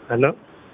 ሄሎ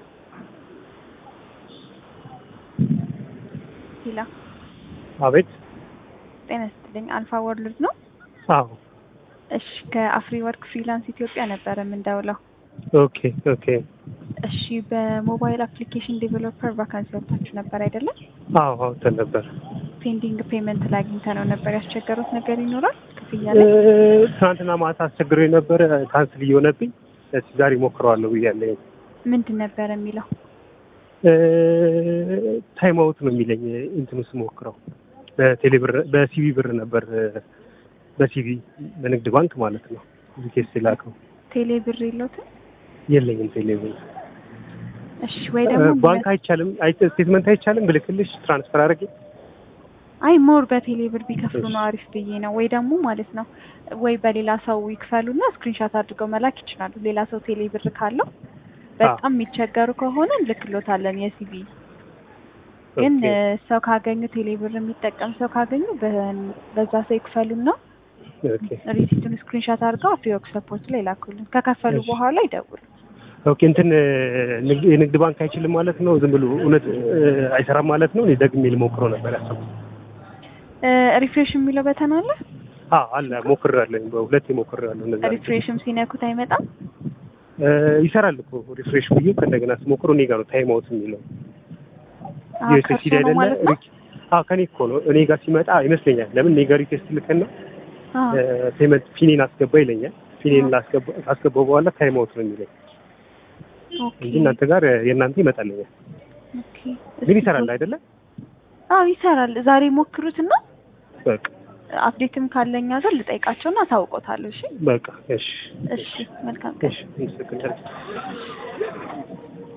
ሂላ አቤት። ጤና ይስጥልኝ። አልፋ ወርልድ ነው። አዎ እሺ ከአፍሪ ወርክ ፍሪላንስ ኢትዮጵያ ነበረ የምንደውለው። ኦኬ ኦኬ። እሺ በሞባይል አፕሊኬሽን ዴቨሎፐር ቫካንሲ ወጥታችሁ ነበር አይደለም? አዎ አውጥተን ነበር። ፔንዲንግ ፔመንት ላይ አግኝተ ነው ነበር። ያስቸገሩት ነገር ይኖራል ክፍያ እ፣ ላይ? ትናንትና ማታ አስቸግሮ ነበር ካንስል እየሆነብኝ እስኪ ዛሬ ሞክረዋለሁ ብያለሁ። ምንድን ነበር የሚለው? እ፣ ታይም አውት ነው የሚለኝ እንትኑ ስሞክረው በቴሌ ብር በሲቪ ብር ነበር በሲቪ በንግድ ባንክ ማለት ነው ሪኬስት የላከው ቴሌ ብር የለውትም? የለኝም ቴሌ ብር እሺ ወይ ደግሞ ባንክ አይቻልም አይ ስቴትመንት አይቻልም ብልክልሽ ትራንስፈር አድርጌ አይ ሞር በቴሌ ብር ቢከፍሉ ነው አሪፍ ብዬ ነው። ወይ ደግሞ ማለት ነው ወይ በሌላ ሰው ይክፈሉና ስክሪንሻት አድርገው መላክ ይችላሉ። ሌላ ሰው ቴሌ ብር ካለው በጣም የሚቸገሩ ከሆነ እንልክሎታለን የሲቪ ግን ኦኬ። እ፣ ሰው ካገኙ ቴሌ ብር የሚጠቀም ሰው ካገኙ በ- በዛ ሰው ይክፈሉና ኦኬ ሪሲቱን ስክሪንሻት አድርገው አፍሪወርክ ሰፖርት ላይ ላኩልን። ከከፈሉ እሺ። በኋላ ይደውሉ። ኦኬ እንትን ንግድ የንግድ ባንክ አይችልም ማለት ነው። ዝም ብሎ እውነት እ፣ አይሰራም ማለት ነው። እኔ ደግሜ ልሞክረው ነበር ያሰብኩት። ሪፍሬሽ የሚለው በተን አለ። አዎ አለ ሞክሬያለሁ፣ በሁለት ሞክሬያለሁ። እነዛ ሪፍሬሽም ሲነኩት አይመጣም። እ፣ ይሰራል እኮ ሪፍሬሽ ብዬ ከእንደገና ስሞክረው እኔ ጋር ነው ታይም አውት የሚለው አዎ፣ ዩኤስኤስዲ ከእርሶ ነው አይደለ? ማለት ነው። ሪክ- አዎ ከኔ እኮ ነው እኔ ጋር ሲመጣ ይመስለኛል። ለምን እኔ ጋር ሪኩዌስት ልከና አዎ። ፔመንት ፊኔን አስገባ ይለኛል። ፊኔን ላስገባ ካስገባው በኋላ ታይም አውት ነው የሚለኝ ኦኬ እንጂ እናንተ ጋር የእናንተ ይመጣልኛል። ኦኬ። ግን ይሰራል አይደለ? አዎ ይሰራል። ዛሬ ሞክሩትና በቃ አፕዴትም ካለኛ ጋር ልጠይቃቸውና አሳውቆታለሁ። እሺ በቃ እሺ እሺ፣ መልካም ቀን። እሺ፣ አመሰግናለሁ።